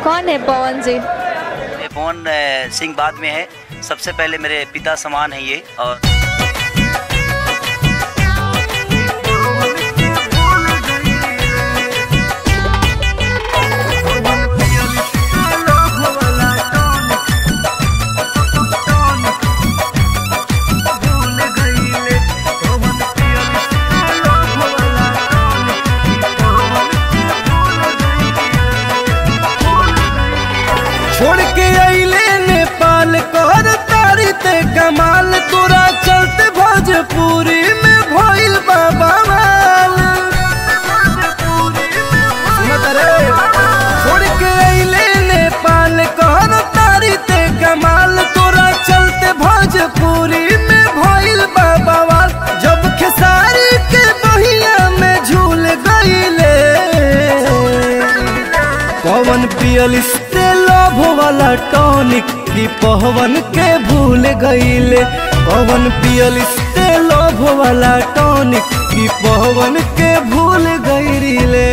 कौन है पवन जी ये पवन अ, सिंह बाद में है सबसे पहले मेरे पिता समान है ये और छोड़ के अइले नेपाल कर तारी ते कमाल तोरा चलते भोजपुरी में भइल बाबा माल सुनत रे छोड़ के अइले नेपाल कर तारी ते कमाल तोरा चलते भोजपुरी में भइल बाबा माल जब खेसारी के बहिया में झूल गइले पवन पियल लव वाला टॉनिक की पवन के भूल गईले पवन पियल लव वाला टॉनिक की पवन के भूल गईले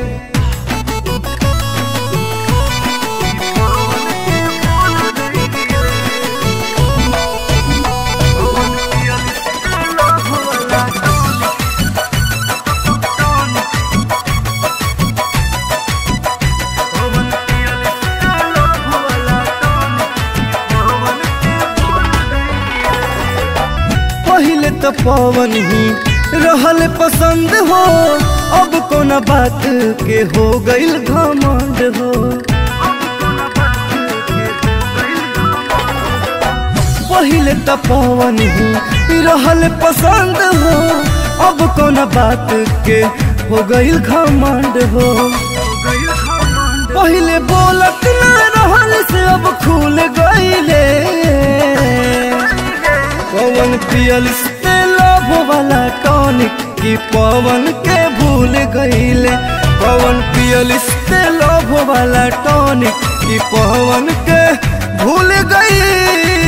पहले तो पवन ही रहल पसंद हो अब कोना बात के हो गइल घमंड हो पहले तो पवन ही रहल पसंद हो अब कोना बात के हो गइल घमंड हो पहले बोलत ना रहल से अब खुल गइले पवन पियल से लव वाला टॉनिक की पवन के भूल गईले पवन पियल से लव वाला टॉनिक की पवन के भूल गईले